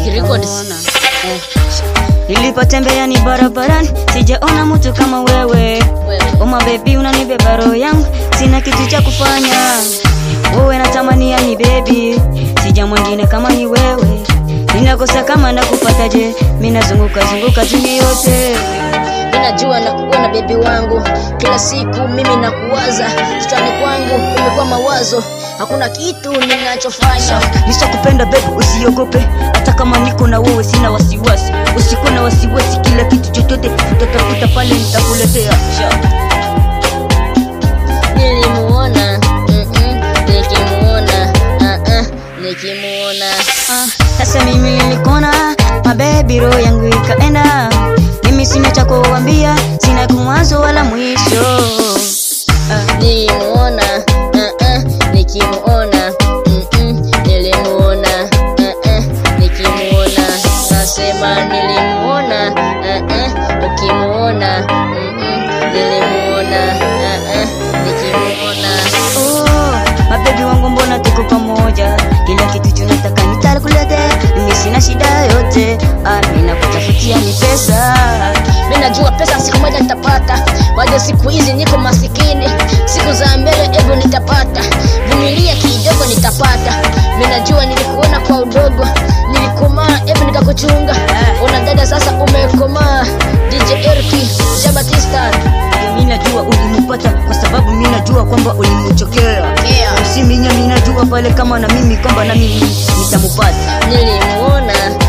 Records. Eh, Nilipotembea ni barabarani, sijaona mtu kama wewe. Wewe. Oma baby, unanibeba roho yangu, sina kitu cha kufanya. Wewe natamania ni baby, sija mwingine kama ni wewe. Ninakosa kama nakupata je, mimi nazunguka zunguka dunia yote. Ninajua na kuona bebi wangu kila siku, mimi nakuwaza kichwani kwangu, imekuwa mawazo, hakuna kitu ninachofanya. Nishakupenda baby, usiogope, hata kama niko na wewe sina wasiwasi. Usikuwa na wasiwasi, kila kitu chochote utatafuta pale nitakuletea. Nilimuona mm-mm, nikimuona uh-uh, nikimuona Ah, Sasa mimi nilikona mabebi, roho yangu ikaenda. Mimi sina cha kuambia, sina kumwanzo wala mwisho. Ah, nilimuona uh-uh, nikimuona mm-mm, nilimuona uh-uh, nikimuona nasema nilimuona uh-uh, ukimuona mm-mm, nilimuona uh-uh, nikimuona oh, mabebi wangu, mbona tuko pamoja? Kila kitu tunataka nitakuletea, mimi sina shida yote. Ah, mimi nakutafutia ni pesa. Mimi najua pesa siku moja nitapata, bado siku hizi niko masikini, siku za mbele ego nitapata, vumilia kidogo nitapata. Mimi najua nilikuona kwa udogo, nilikomaa ego nikakuchunga, una dada sasa umekomaa. DJ Erki Jabatista Mimi najua ulimpata kwa sababu mimi najua kwamba ulimchokea. Yeah. Usiminya mimi najua pale kama na mimi kwamba na mimi nitamupata. nilimuona